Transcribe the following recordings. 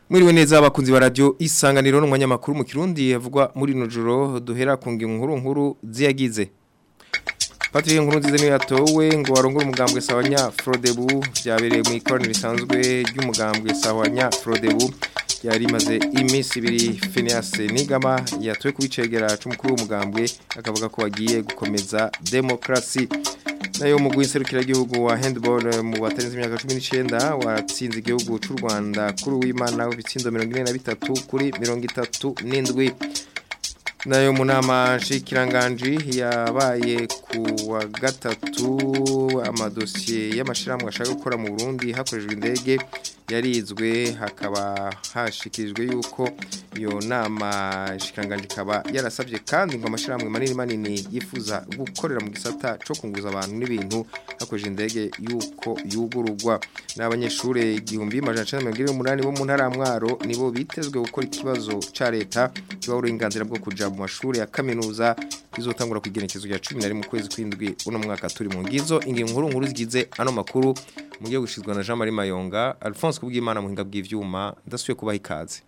Mwiriwe neza abakunzi ba radio isanganiro n'umwanya makuru mu Kirundi yavugwa muri no joro duhera ku ngingo nkuru nkuru ziyagize. Patrick nkuru nziza niyo yatowe ngo warongore umugambwe sawanya Frodebu byabereye mu ikoraniro risanzwe ry'umugambwe sawanya Frodebu yari maze iminsi ibiri Phineas Nigama yatowe kubicegera c'umukuru w'umugambwe akavuga ko bagiye gukomeza demokrasi nayo mugwi nserukira gihugu wa handball mu batarenze imyaka 19 watsinze igihugu c'u Rwanda kuri w'Imana ubitsindo 43 kuri 37 nayo munama shikiranganji yabaye ku wa gatatu amadosiye y'amashirahamwe ashaka gukora mu Burundi hakorejwe indege yarizwe hakaba hashikirijwe yuko iyo nama shikiranganji kaba yarasabye kandi ngo amashirahamwe manini manini yifuza gukorera mu gisata cyo kunguza abantu n'ibintu hakorejwe indege yuko yugururwa n'abanyeshure igihumbi majana 128 bo mu ntara ya Mwaro nibo bitezwe gukora ikibazo ca leta kiba uburenganzira bwo kuja mu mashuri ya kaminuza izotangura kwigenekezo ya 11 mu kwezi kwindwi uno mwaka turi mu ngizo ingingo nkuru nkuru zigize ano makuru mu gihe gushizwa na Jean Marie Mayonga Alphonse kubw'Imana mu hinga bw'ivyuma ndasuye kubaha ikaze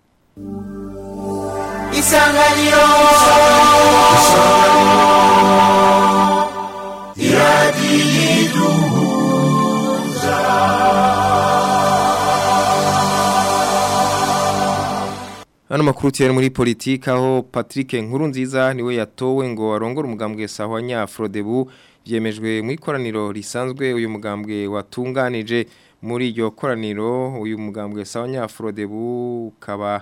Isanganiro Hano makuru tiyari muri politika aho Patrick Nkurunziza niwe yatowe ngo arongore umugambwe sahwanya Frodebu byemejwe mu ikoraniro risanzwe uyu mugambwe watunganije muri iryo koraniro uyu mugambwe sahwanya Frodebu kaba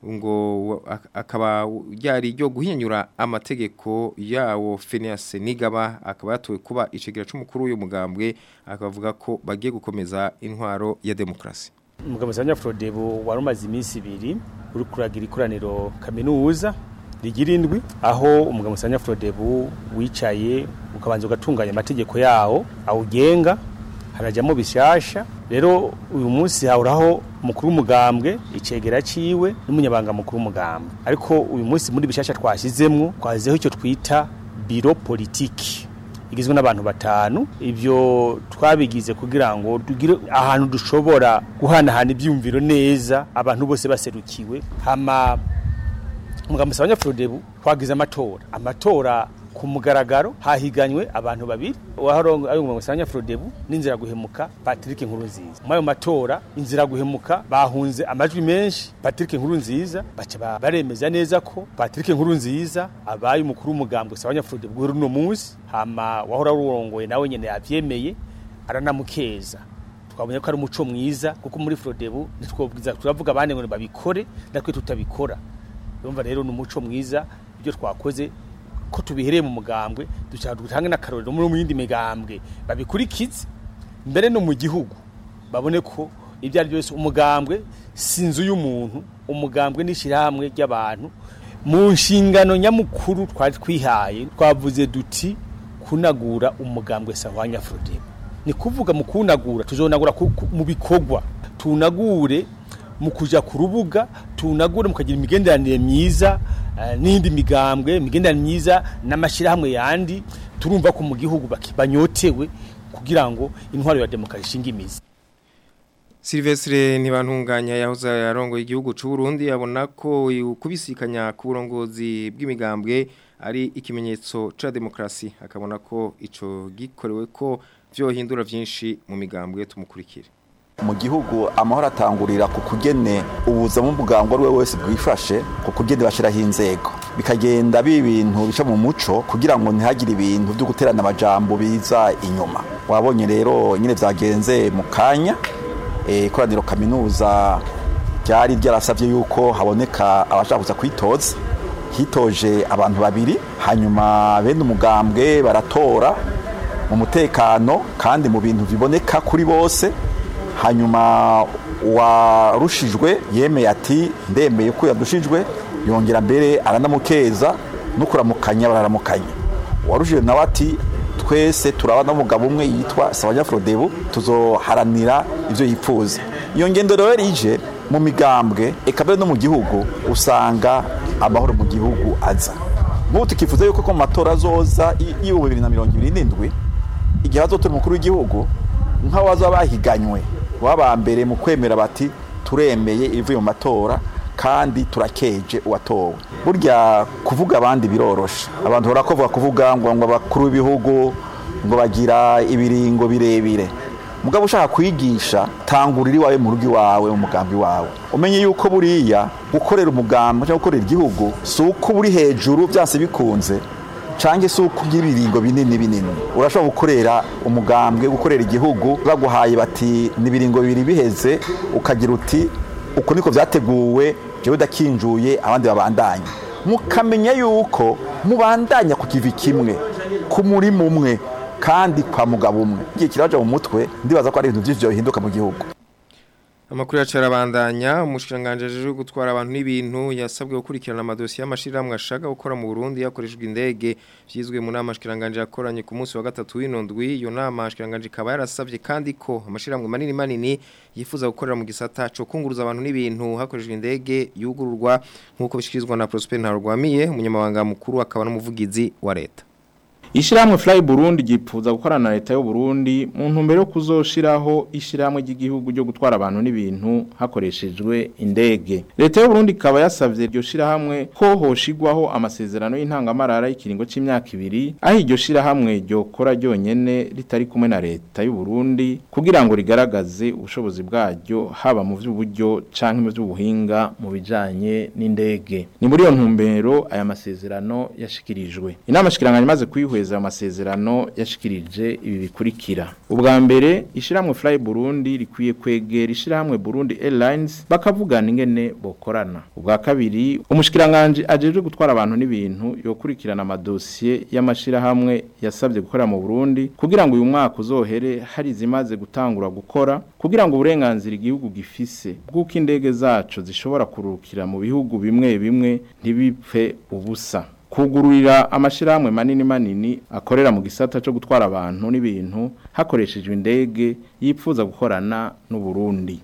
ngo akaba yari ryo guhinyura amategeko yawo Phineas Nigaba akaba yatowe kuba icegera c'umukuru uyu mugambwe akavuga ko bagiye gukomeza intwaro ya demokrasi umugabo sanya Frodebu warumaze iminsi ibiri uri kuragira ikoraniro kaminuza rigira indwi aho umugabo sanya Frodebu wicaye ukabanza ugatunganya amategeko yawo awugenga harajyamo bishasha rero uyu munsi hahuraho umukuru w'umugambwe icegera ciwe n'umunyabanga mukuru w'umugambwe ariko uyu munsi muri bishasha twashyizemwo twazizeho icyo twita biro politiki igizwe n'abantu batanu ibyo twabigize kugira ngo tugire ahantu dushobora guhanahana ibyumviro neza abantu bose baserukiwe hama umugabo musabanya Frodebu twagize amatora amatora ku mugaragaro hahiganywe abantu babiri waharongo ayo umugabo musabanya Frodebu n'inzira guhemuka Patrick Nkurunziza mu ayo matora inzira guhemuka bahunze amajwi menshi Patrick Nkurunziza baca baremeza neza ko Patrick Nkurunziza abaye umukuru w'umugambwe sabanya Frodebu guhera no munsi hama wahora rurongoye nawe nyene yavyemeye aranamukeza twabonye ko ari umuco mwiza kuko muri Frodebu nitwobwiza turavuga abandi ngo babikore natwe tutabikora urumva rero ni umuco mwiza ibyo twakoze ko tubihereye mu mugambwe dushaka dutange n'akarorero muri mu yindi migambwe babikurikize mbere no mu gihugu babone ko ibyo ari byose umugambwe si inzu y'umuntu umugambwe n'ishyirahamwe ry'abantu mu nshingano nyamukuru twari twihaye twavuze duti kunagura umugambwe sahwanya Frodebu ni kuvuga mu kunagura tuzonagura mu bikorwa tunagure mu kuja ku rubuga tunagure mukagira imigenderanire myiza n'indi migambwe imigenderanire myiza n'amashyirahamwe yandi turumva ko mu gihugu banyotewe kugira ngo intwaro ya demokarasi ishinge imizi Silvestre ntibantunganya yahoze yarongoye igihugu c'u Burundi abona ko kubisikanya ku burongozi bw'imigambwe ari ikimenyetso ca demokrasi akabona ko ico gikorewe ko vyohindura vyinshi mu migambwe tumukurikire mu gihugu amahoro atangurira ku kugene ubuza mu bwango ari we wese bwifashe ku kugene bashyiraho inzego bikagenda biba ibintu bica mu muco kugira ngo ntihagire ibintu byo guterana amajambo biza inyuma wabonye rero nyine byagenze mu kanya ikoraniro kaminuza ryari ryarasabye yuko haboneka abashaka kuza kwitoza hitoje abantu babiri hanyuma bene umugambwe baratora mu mutekano kandi mu bintu biboneka kuri bose hanyuma uwarushijwe yemeye ati ndemeye ko yadushijwe yongera mbere aranamukeza no kuramukanya bararamukanya uwarushijwe nawe ati twese turabana n'umugabo umwe yitwa sabanya Frodebu tuzoharanira ibyo yifuza iyo ngendo rero ije mu migambwe eka mbere no mu gihugu usanga amahoro mu gihugu aza nk'ubu tukifuza yuko ko mu matora azoza y'ibihumbi bibiri na mirongo ibiri n'indwi igihe hazotora umukuru w'igihugu nk'abaza bahiganywe baba mbere mu kwemera bati turemeye ibivuye mu matora kandi turakeje uwatowe burya kuvuga abandi biroroshe abantu barakovuga kuvuga ngo ngo abakuru b'ibihugu ngo bagira ibiringo birebire mugabo ushaka kwigisha tangurira iwawe mu rugo iwawe mu mugambi wawe umenye yuko buriya gukorera umugambi cyangwa gukorera igihugu si uko uri hejuru byase bikunze cange si uko ugira ibiringo binini binini urashobora gukorera umugambwe gukorera igihugu baguhaye bati ni ibiringo bibiri biheze ukagira uti uko niko byateguwe jewe dakinjuye abandi babandanye mukamenya yuko mubandanya ku kivi kimwe ku murimo umwe kandi kwa mugabo umwe igihe kiraja mu mutwe ndibaza ko ari ibintu byinshi bihinduka mu gihugu Amakuru yacarabandanya umushiranganje ajeje gutwara abantu n'ibintu yasabwe gukurikirana amadosiye y'amashiramwe ashaka gukora mu Burundi yakoreshejwe indege vyizwe mu nama shiranganje yakoranye ku munsi wa gatatu w'inondwi iyo nama shiranganje ikaba yarasavye kandi ko amashiramwe manini manini yifuza gukorera mu gisata cyo kunguruza abantu n'ibintu hakoreshejwe indege yugururwa nkuko bishikirizwa na Prosper Ntarwamiye umunyamabanga mukuru akaba n'umuvugizi wa leta Ishiramwe Fly Burundi gipfuza gukorana na leta y'u Burundi mu ntumbero yo kuzoshiraho ishiramwe ry'igihugu ryo gutwara abantu n'ibintu hakoreshejwe indege. Leta y'u Burundi ikaba yasavye iryo shirahamwe ko hoshigwaho amasezerano y'intangamarara y'ikiringo c'imyaka ibiri aho iryo shirahamwe ryokora ryonyene ritari kumwe na leta y'u Burundi kugira ngo rigaragaze ubushobozi bwaryo haba mu vy'uburyo canke mu vy'ubuhinga mu bijanye n'indege. Ni muri iyo ntumbero aya masezerano yashikirijwe. Inama shikiranganya imaze kwihweza kweza amasezerano yashikirije ibi bikurikira ubwa mbere ishiramwe Fly Burundi rikwiye kwegera ishiramwe Burundi Airlines bakavugana ingene bokorana ubwa kabiri umushikiranganje ajeje gutwara abantu n'ibintu yokurikirana amadosiye y'amashirahamwe yasabye gukorera mu Burundi kugira ngo uyu mwaka uzohere hari zimaze gutangura gukora kugira ngo uburenganzira igihugu gifise bw'uko indege zacu zishobora kurukira mu bihugu bimwe bimwe ntibipfe ubusa kugururira amashirahamwe manini manini akorera mu gisata cyo gutwara abantu n'ibintu hakoreshejwe indege yipfuza gukorana n'u Burundi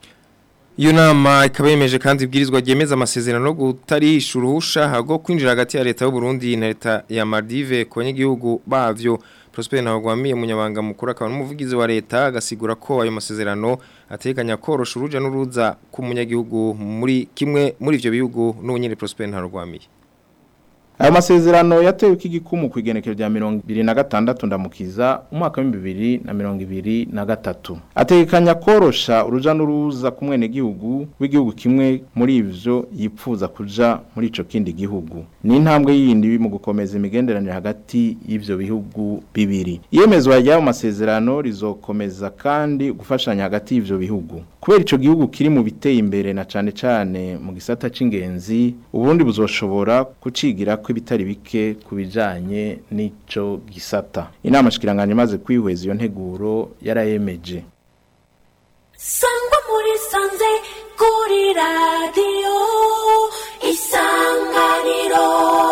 Iyo nama ikaba yemeje kandi ibwirizwa ryemeza amasezerano no gutarisha uruhusha hago kwinjira hagati ya leta y'u Burundi na leta ya Maldive ku banyagihugu bavyo Prosper Ntawagwamiye umunyabanga mukuru akaba n'umuvugizi wa leta agasigura ko ayo masezerano ateganya korosha uruja n'uruza ku munyagihugu muri kimwe muri ivyo bihugu n'ubunyene Prosper Ntawagwamiye Ayo masezerano yatewe k'igikumu ku igenekerezo rya 2026 ndamukiza umwaka wa 2023 ategekanya korosha uruja n'uruza ku mwene gihugu w'igihugu kimwe muri ivyo yipfuza kuja muri ico kindi gihugu ni intambwe yindi mu gukomeza imigenderanire hagati y'ivyo bihugu bibiri iyemezwa ry'ayo masezerano rizokomeza kandi gufashanya hagati y'ivyo bihugu kubera ico gihugu kiri mu biteye imbere na cane cane mu gisata c'ingenzi uburundi buzoshobora kucigira ko ibitari bike kubijanye n'ico gisata inama shikiranganje maze kwihweza iyo nteguro yarayemeje sangwa muri sanze kuri radiyo isanganiro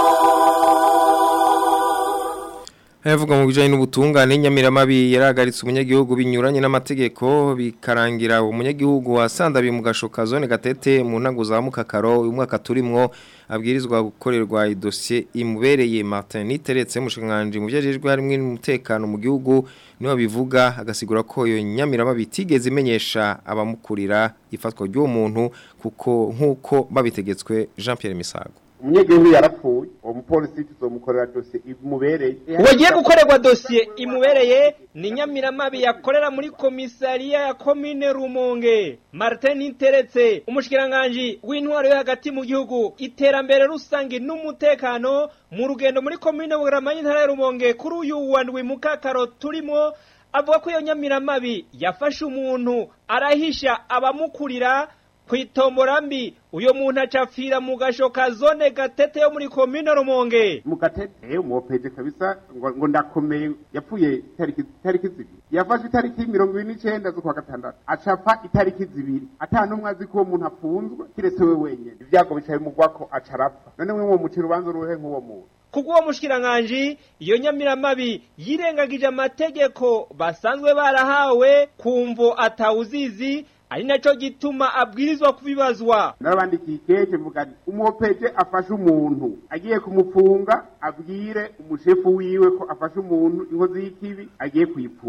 Hayavuga mu bijanye n'ubutungane nyamiramabi yaragaritse umunyagihugu binyuranye n'amategeko bikarangira umunyagihugu wasandabiye mu gashoka zone gatete mu ntango za mukakaro uyu mwaka turimwo abwirizwa gukorerwa idosiye imubereye Martin Niteretse mushinganje mu byajejwe harimo n'umutekano mu gihugu niho bivuga agasigura ko iyo nyamiramabi tigeze imenyesha abamukurira ifatwa ry'uwo muntu kuko nkuko babitegetswe Jean Pierre Misago umunyagihugu yarapfuye uwo mupolisi tuzomukorera dosiye imubereye uwagiye gukorerwa dosiye imubereye ni nyamiramabi yakorera muri komisariya ya komine rumonge martin interetse umushikiranganji w'intwaro yo hagati mu gihugu iterambere rusange n'umutekano mu rugendo muri komine bugarama y'intara ya rumonge kuri uyu wa ndwi mukakaro turimo avuga ko iyo nyamiramabi yafashe umuntu arahisha abamukurira kwitombora mbi uyo muntu acapfira mu gashoka zone gatete yo muri komine rumonge mu gatete umwopeje kabisa ngo, ngo ndakomeye yapfuye itariki itariki zibiri yafashwe itariki mirongo ibiri n'icenda z'ukwa gatandatu acapfa itariki zibiri ata n'umwe azi ko uwo muntu apfunzwe kiretse we wenyene ibyago bicaye mugwako aca arapfa none mwe mwomucira urubanza uruhe nk'uwo muntu kubw'uwo mushikiranganji iyo nyamiramabi yirengagije amategeko basanzwe barahawe kumvo atawuzizi ari naco gituma abwirizwa kubibazwa narabandikiye ikete mvuga nti umuhopeje afashe umuntu agiye kumufunga abwire umushefu wiwe ko afashe umuntu inkozi y'ikibi agiye kuyifunga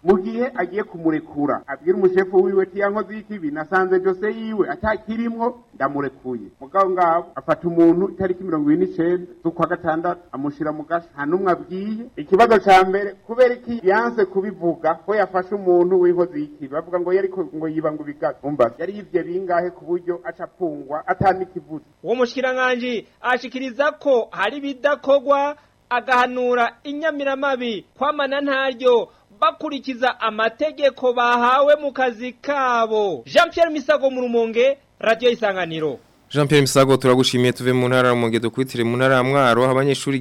mu gihe agiye kumurekura abwira umushefu wiwe ti yankoze y'ikibi nasanze dose yiwe atakirimwo ndamurekuye mugabo ngabo afata umuntu itariki mirongo ibiri n'icenda z'ukwa gatandatu amushira mu gasho nta n'umwe abwiye ikibazo ca mbere kubera iki yanse kubivuga ko yafashe umuntu w'inkozi y'ikibi bavuga ngo yariko ngo yiba ngo ibigazo umva yari yivye bingahe ku buryo aca apfungwa atanikivuze uwo mushikiranganji ashikiriza ko hari ibidakorwa agahanura inyamiramabi kwamana ntaryo bakurikiza amategeko bahawe mu kazi kabo jean Pierre misago mu rumonge radiyo isanganiro Jean Pierre Misago turagushimiye tuve mu ntara mu ngedo kwitire mu ntara ya Mwaro abanyeshuri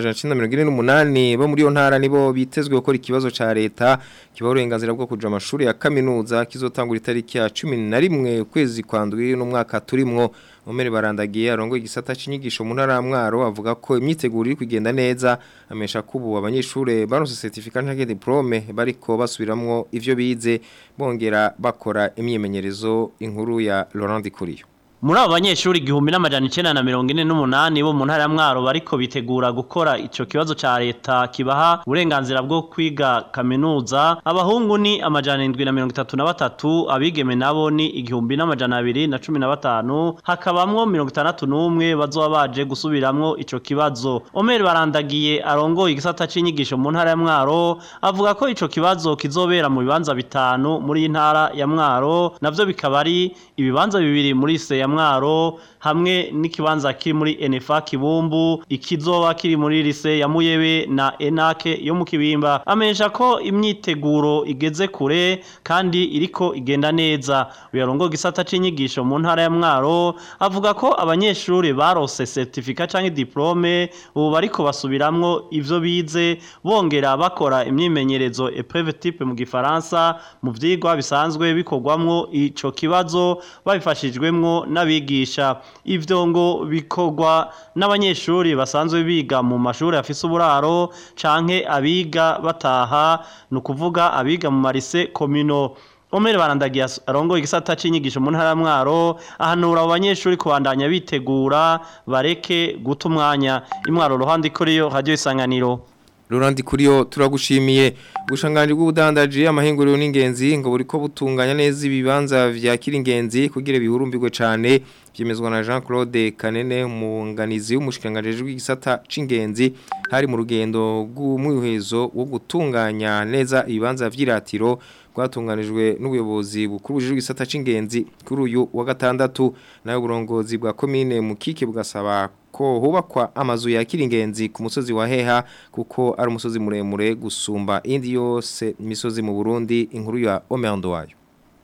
1948 bo muri yo ntara nibo bitezwe gukora ikibazo ca leta kibaho uburenganzira bwo kuja amashuri ya kaminuza kizotangura itariki ya 11 ukwezi kwa ndwi no mwaka turimwo Omeri barandagiye arongo igisata cinyigisho mu ntara ya Mwaro avuga ko imyiteguro iri kugenda neza amesha kubu abanyeshuri baronse certificat canke diplome bariko basubiramwo ivyo bize bongera bakora imyimenyerezo inkuru ya Laurent Dikuriyo muri abo banyeshuri igihumbi n'amajana icenda na mirongo ine n'umunani bo mu ntara ya mwaro bariko bitegura gukora ico kibazo ca leta kibaha uburenganzira bwo kwiga kaminuza abahungu ni amajana indwi na mirongo itatu na batatu abigeme nabo ni igihumbi n'amajana abiri na cumi na batanu hakabamwo mirongo itandatu n'umwe bazoba baje gusubiramwo ico kibazo omeri barandagiye arongoye igisata c'inyigisho mu ntara ya mwaro avuga ko ico kibazo kizobera mu bibanza bitanu muri iyi ntara ya mwaro navyo bikaba ari ibibanza bibiri muri se ya mwaro hamwe n'ikibanza kiri muri NFA Kibumbu ikizoba kiri muri lise ya Muyebe na Enake yo mu Kibimba amenyesha ko imyiteguro igeze kure kandi iriko igenda neza uyarongo gisata c'inyigisho mu ntara ya Mwaro avuga ko abanyeshuri barose certificate canke diplome ubu bariko basubiramwo ivyo bize bongera bakora imyimenyerezo épreuve type mu gifaransa mu vyigwa bisanzwe bikorwamwo ico kibazo babifashijwemwo n'abigisha ivyo ngo bikorwa n'abanyeshuri basanzwe biga mu mashuri afise uburaro canke abiga bataha ni ukuvuga abiga mu marise komino Omeri barandagiye arongo igisata c'inyigisho mu ntara ya Mwaro ahanura abo banyeshuri kubandanya bitegura bareke guta umwanya imwaro ruhande ikoriyo radio isanganiro Laurent Kuriyo turagushimiye gushanganje bw'ubudandaji amahinguriro n'ingenzi ngo buriko butunganya neza ibibanza vya kiringenzi kugira bihurumbirwe cane byemezwa na Jean Claude Kanene umunganizi w'umushikanganje w'igisata c'ingenzi hari mu rugendo rw'umwihezo wo gutunganya neza ibibanza vy'iratiro rwatunganijwe n'ubuyobozi bukuru bujejwe igisata c'ingenzi kuri uyu wa gatandatu nayo burongozi bwa commune Mukike bugasaba ko hubakwa amazu ya kiringenzi ku musozi wa Heha kuko ari umusozi muremure gusumba indi yose imisozi mu Burundi inkuru ya Omerando wayo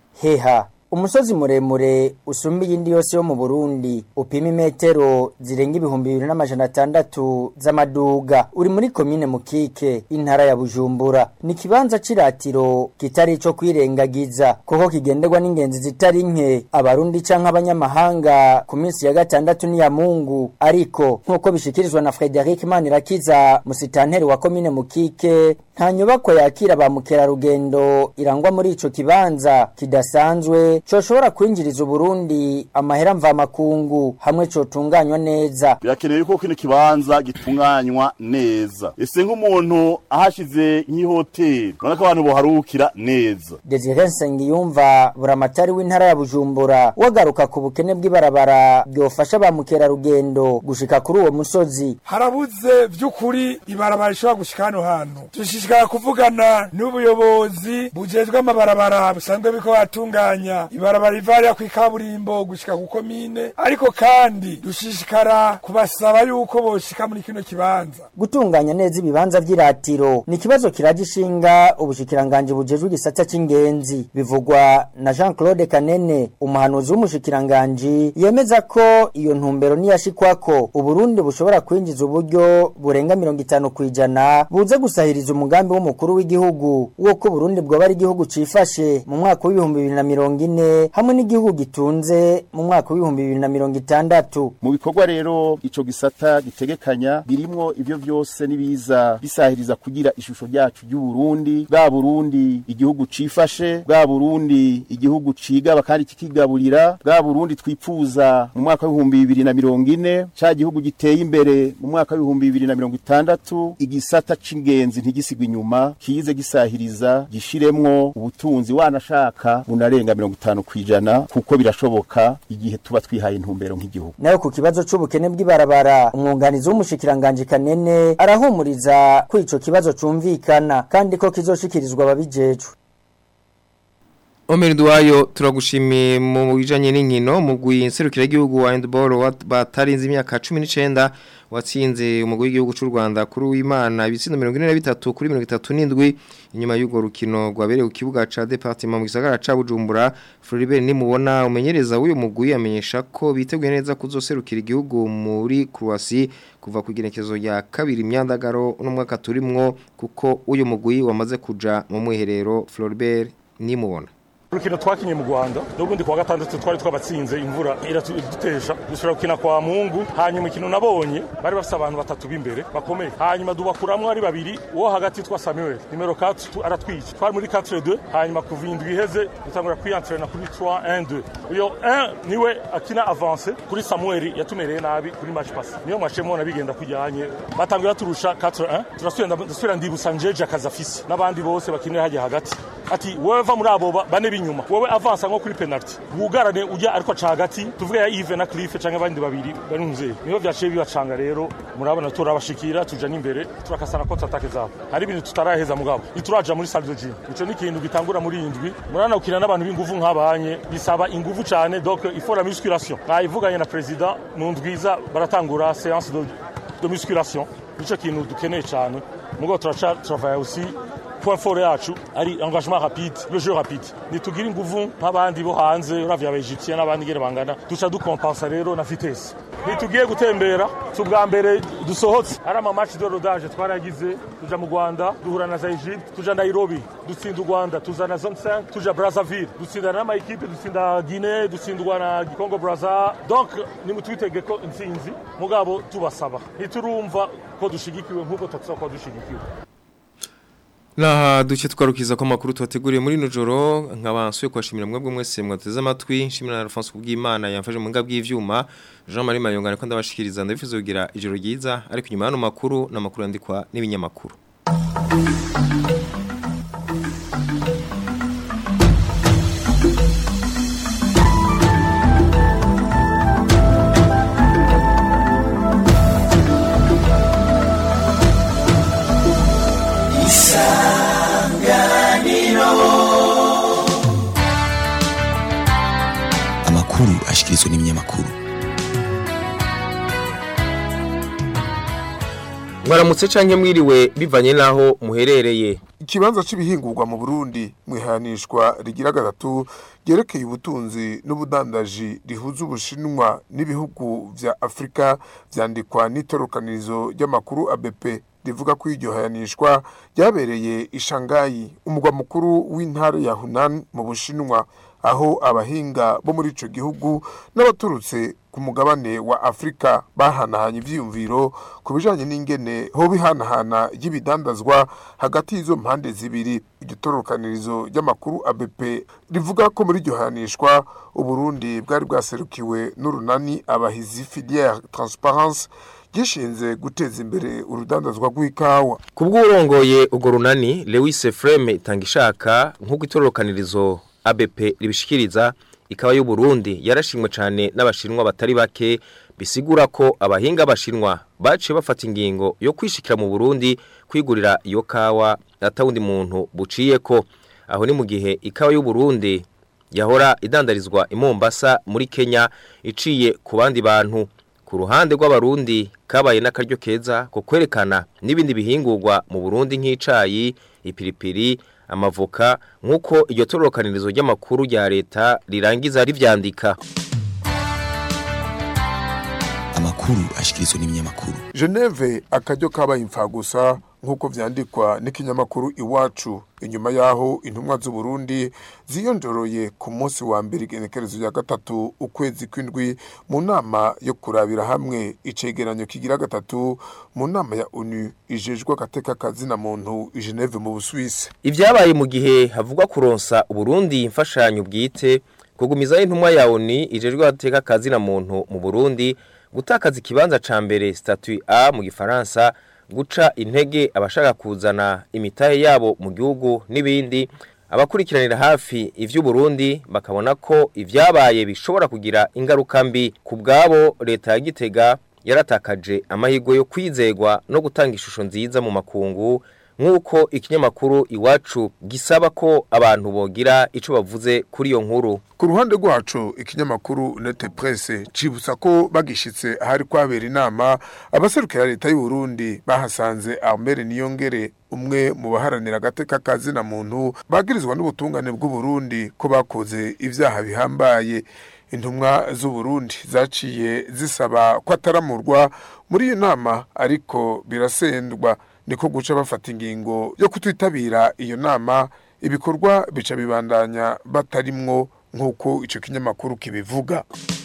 Heha umusozi muremure usumba iyindi yose yo mu Burundi upima imetero zirenga ibihumbi bibiri n'amajana atandatu z'amaduga uri muri komine Mukike intara ya Bujumbura ni kibanza ciratiro kitari ico kwirengagiza kuko kigenderwa n'ingenzi zitari nke abarundi canke abanyamahanga ku minsi ya gatandatu ni ya Mungu ariko nkuko bishikirizwa na Frederic Manirakiza musitanteri wa komine Mukike nta nyubako yakira ba mukerarugendo irangwa muri ico kibanza kidasanzwe coshobora kwinjiriza Burundi amahera mva makungu hamwe cotunganywa neza birakenewe ko kino kibanza gitunganywa neza ese nk'umuntu ahashize nk'ihoteli urabona ko abantu boharukira neza Desire Nsengiyumva buramatari w'intara ya Bujumbura wagaruka ku bukene bw'ibarabara byofasha ba mukerarugendo gushika kuri uwo musozi harabuze by'ukuri ibarabara rishobora gushika hano hantu dushishikara kuvugana n'ubuyobozi bujejwe amabarabara busanzwe biko batunganya ibarabara riva ku ikaburimbo gushika ku komine ariko kandi dushishikara kubasaba yuko boshika muri kino kibanza gutunganya neza ibibanza vy'iratiro ni ikibazo kiragishinga ubushikiranganje bujejwe igisata c'ingenzi bivugwa na Jean Claude Kanene umuhanuzi w'umushikiranganje yemeza ko iyo ntumbero niyashikwako uburundi bushobora kwinjiza uburyo burenga mirongo itanu kwijana buze gusahiriza umugambi w'umukuru w'igihugu wo ko Burundi bwoba ari igihugu cifashe mu mwaka w'ibihumbi bibiri na mirongo ine hamwe n'igihugu gitunze mu mwaka w'ibihumbi bibiri na mirongo itandatu mu bikorwa rero ico gisata gitegekanya birimwo ivyo vyose nibiza bisahiriza kugira ishusho ryacu ry'uburundi bwa burundi igihugu cifashe bwa burundi igihugu cigaba kandi kikigaburira bwa burundi twipfuza mu mwaka w'ibihumbi bibiri na mirongo ine ca gihugu giteye imbere mu mwaka w'ibihumbi bibiri na mirongo itandatu igisata c'ingenzi ntigisigwe inyuma kize gisahiriza gishiremwo ubutunzi wanashaka bunarenga mirongo itanu kwijana kuko birashoboka igihe tuba twihaye intumbero nk'igihugu nayo ku kibazo c'ubukene bw'ibarabara umwunganizi w'umushikiranganje kanene arahumuriza ko ico kibazo cumvikana kandi ko kizoshikirizwa ababijejwe Omer Duayo turagushimiye mu bijanye n'inkino mu gwinserukira igihugu wa handball batarinze imyaka 19 watsinze umugwi w'igihugu cy'u Rwanda kuri w'Imana ibitsindo 43 kuri 37 inyuma y'ugo rukino rwabereye ku kibuga ca département mu gisagara ca Bujumbura Floribert nimubona umenyereza w'uyu mugwi amenyesha ko biteguye neza kuzoserukira igihugu muri Croatie kuva ku igenekezo ya kabiri imyandagaro no mwaka turimwo kuko uyu mugwi wamaze kuja mu mwiherero Floribert nimubona urukino twakinye mu Rwanda n'ubundi kwa gatandatu twari twabatsinze imvura iradutesha dushobora gukina kwa Mungu hanyuma ikintu nabonye bari bafite abantu batatu b'imbere bakomeye hanyuma dubakuramwo ari babiri uwo hagati twa Samuel nimero 4 aratwica twari muri 4-2 hanyuma kuva indwi iheze dutangura kwiyantrena kuri 3-1-2 uyo 1 niwe akina avance kuri Samuel yatumereye nabi kuri match pass niyo mwashemo nabigenda kujyanye batangira turusha 4-1 turasubira ndasubira ndibusa njeje akazafisi n'abandi bose bakinira hajya hagati ati wewe va muri abo bane b'inyuma wowe avansa nko kuri penalty wugarane ujya ariko aca hagati tuvuge ya Yves na Cliff canke abandi babiri bari muzeye niho vyaciye bibacanga rero murabona turabashikira tuja n'imbere turakasana ko atake zabo hari ibintu tutaraheza mugabo ituraja muri salle de gym ico ni ikintu gitangura muri indwi murana ukina n'abantu b'inguvu nk'abanye bisaba inguvu cane donc il faut la musculation nayivuganye na president mu ndwiza baratangura séance de, de musculation nico kintu dukeneye cane mugabo turaca travailler aussi point fort yacu ari engagement rapide le jeu rapide nitugira inguvu nk'abandi bo hanze uravye abaegyptien n'abandi ngere bangana duca dukompensa rero na vitesse ntitugiye gutembera si ubwa mbere dusohotse ari ama match de rodage twaragize tuja mu rwanda duhura na za egypte tuja nairobi dutsinda u rwanda tuza na zone 5 tuja brazzaville dutsinda n'ama ekipe dutsinda guinee dutsindwa na congo brazza donc nimutwitege ko intsinzi mugabo tubasaba ntiturumva ko dushigikiwe nk'uko tutasaba ko dushigikiwe Naha duce twarukiza ko makuru twateguriye muri nujoro nkabansuye kwashimira mwebwe mwese mwateze amatwi nshimira na Alphonse kubw'Imana yamfaje mu ngabwi y'ivyuma Jean Marie Mayongana ko ndabashikiriza ndabifuza kugira ijoro ryiza ariko nyuma y'ano makuru namakuru yandikwa n'ibinyamakuru amakuru ashikirizwa n'ibinyamakuru mwaramutse canke mwiriwe bivanye naho muherereye ikibanza c'ibihingurwa mu Burundi mwihanishwa rigira gatatu ryerekeye ubutunzi n'ubudandaji rihuza ubushinwa n'ibihugu vya Afrika vyandikwa n'itorokanirizo ry'amakuru ABP rivuga ko iryo hayanishwa ryabereye ishangayi umugwa mukuru w'intara ya Hunan mu bushinwa aho abahinga bo muri ico gihugu n'abaturutse ku mugabane wa Afrika bahanahanye ivyiyumviro ku bijanye n'ingene ho bihanahana y'ibidandazwa hagati y'izo mpande zibiri igitorokanirizo ry'amakuru ABP rivuga ko muri iryo hanishwa Uburundi bwari bwaserukiwe n'urunani abahizi filière transparence gishinze guteza imbere urudandazwa rw'ikawa kubw'urongoye ugo runani Lewis Freme Tangishaka nk'uko itororokanirizo ABP ribishikiriza ikawa y'u Burundi yarashimwe cyane n'abashinwa batari bake bisigura ko abahinga abashinwa baciye bafata ingingo yo kwishikira mu Burundi kwigurira iyo kawa atawundi muntu buciye ko aho ni mu gihe ikawa y'u Burundi yahora idandarizwa i Mombasa muri Kenya iciye ku bandi bantu ku ruhande rw'abarundi kabaye n'akaryo keza ko kwerekana n'ibindi bihingurwa mu Burundi nk'icayi ipiripiri amavoka nk'uko iryo tororokanirizo ry'amakuru rya leta rirangiza rivyandika amakuru ashikirizwa n'ibinyamakuru Geneve akaryo kabaye imfagusa nk'uko vyandikwa n'ikinyamakuru iwacu inyuma yaho intumwa z'u Burundi ziyonjoroye ku munsi wa mbere igenekerezo ya gatatu ukwezi kw'indwi mu nama yo kurabira hamwe icegeranyo kigira gatatu mu nama ya ONU ijejwe agateka kazina muntu i Geneve mu Busuwisi ivyabaye mu gihe havugwa kuronsa Uburundi imfashanyo bwite kugumizaho intumwa ya ONU ijejwe agateka kazina muntu mu Burundi gutakaza ikibanza ca mbere statut A mu gifaransa guca intege abashaka kuzana imitahe yabo mu gihugu n'ibindi abakurikiranira hafi ivy'uburundi bakabona ko ivyabaye bishobora kugira ingaruka mbi ku bwabo leta ya gitega yaratakaje amahirwe yo kwizegwa no gutanga ishusho nziza mu makungu nk'uko ikinyamakuru iwacu gisaba ko abantu bogira ico bavuze kuri iyo nkuru ku ruhande rwacu ikinyamakuru nete presse cibutsa ko bagishitse ahari kwabera inama abaserukira leta y'u Burundi bahasanze Armel Niyongere umwe mu baharanira agateka kazina muntu bagirizwa n'ubutungane bw'u Burundi ko bakoze ivyaha bihambaye intumwa z'u Burundi zaciye zisaba ko ataramurwa muri iyo nama ariko birasendwa niko guca bafata ingingo yo kutwitabira iyo nama ibikorwa bica bibandanya batarimwo nk'uko icyo kinyamakuru kibivuga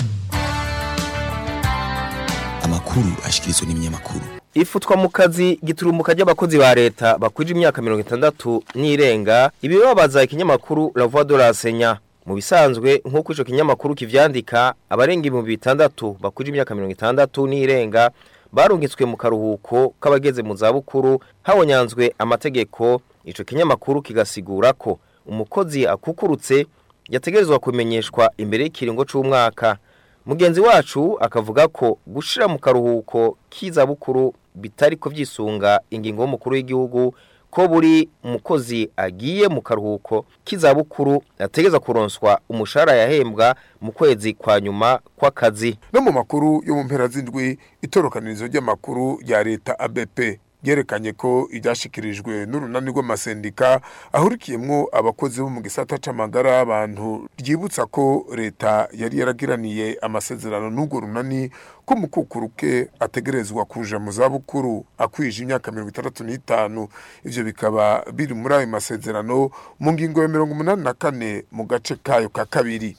amakuru ashikirizwa n'ibinyamakuru ifutwa mu kazi giturumuka ry'abakozi ba leta bakwije imyaka mirongo itandatu n'irenga ibibabaza ikinyamakuru la voix de l'enseignant mu bisanzwe nk'uko ico kinyamakuru kivyandika abarenga ibihumbi bitandatu bakwije imyaka mirongo itandatu n'irenga barungitswe mu karuhuko k'abageze mu zabukuru habonyanzwe amategeko ico kinyamakuru kigasigura ko umukozi akukurutse yategerezwa kumenyeshwa imbere y'ikiringo c'umwaka mugenzi wacu akavuga ko gushira mu karuhuko k'izabukuru bitari ko vyisunga ingingo y'umukuru w'igihugu ko buri umukozi agiye mu karuhuko k'izabukuru ategeza kuronswa umushahara yahembwa mu kwezi kwa nyuma kw'akazi no mu makuru yo mu mpera z'indwi itorokanirizo ry'amakuru rya leta ABP ryerekanye ko ibyashikirijwe n'urunani rw'amasendika ahurikiyemwo abakozi bo mu gisata c'amagara y'abantu ryibutsa ko leta yari yaragiraniye amasezerano n'urwo runani ko mukukuruke ategerezwa kuja mu zabukuru akwije imyaka mirongo itandatu n'itanu ivyo bikaba biri muri ayo masezerano mu ngingo ya mirongo umunani na kane mu gace kayo ka kabiri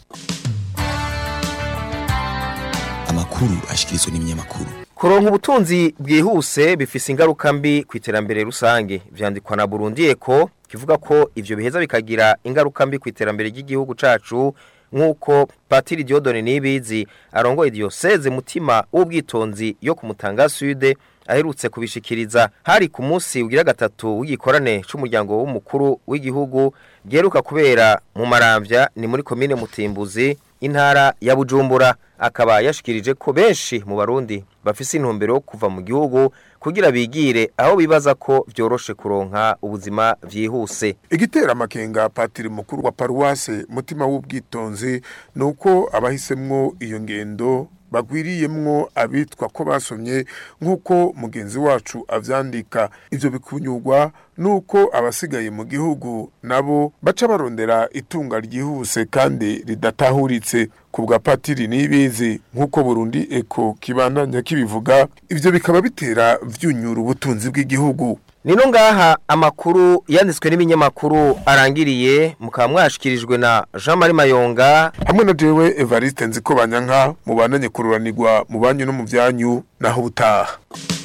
amakuru ashikirizwa n'ibinyamakuru kuronka ubutunzi bwihuse bifise ingaruka mbi ku iterambere rusange vyandikwa na Burundi Eko kivuga ko ivyo biheza bikagira ingaruka mbi ku iterambere ry'igihugu cacu nk'uko Patiri Diodone Nibizi arongoye diocese mutima w'ubwitonzi yo ku Mutanga Sud aherutse kubishikiriza hari ku munsi ugira gatatu w'igikorane c'umuryango w'umukuru w'igihugu geruka kubera mu maramvya ni muri komine Mutimbuzi intara ya Bujumbura akaba yashikirije ko benshi mu barundi bafise intumbero yo kuva mu gihugu kugira bigire aho bibaza ko vyoroshe kuronka ubuzima vyihuse igitera amakenga patiri mukuru wa paruwase mutima w'ubwitonzi nuko abahisemwo iyo ngendo bagwiriyemwo abitwa ko basomye nk'uko mugenzi wacu avyandika ivyo bikunyurwa nuko abasigaye mu gihugu nabo baca barondera itunga ryihuse kandi ridatahuritse ku bwa patiri nibizi nk'uko Burundi eko kibandanya kibivuga ivyo bikaba bitera vyunyura ubutunzi bw'igihugu Nino ngaha amakuru yanditswe n'ibinyamakuru arangiriye mukaba mwashikirijwe na Jean Marie Mayonga hamwe na jewe Evariste Nziko Banyanka mubandanye kururanirwa mu banyu no mu vyanyu naho butaha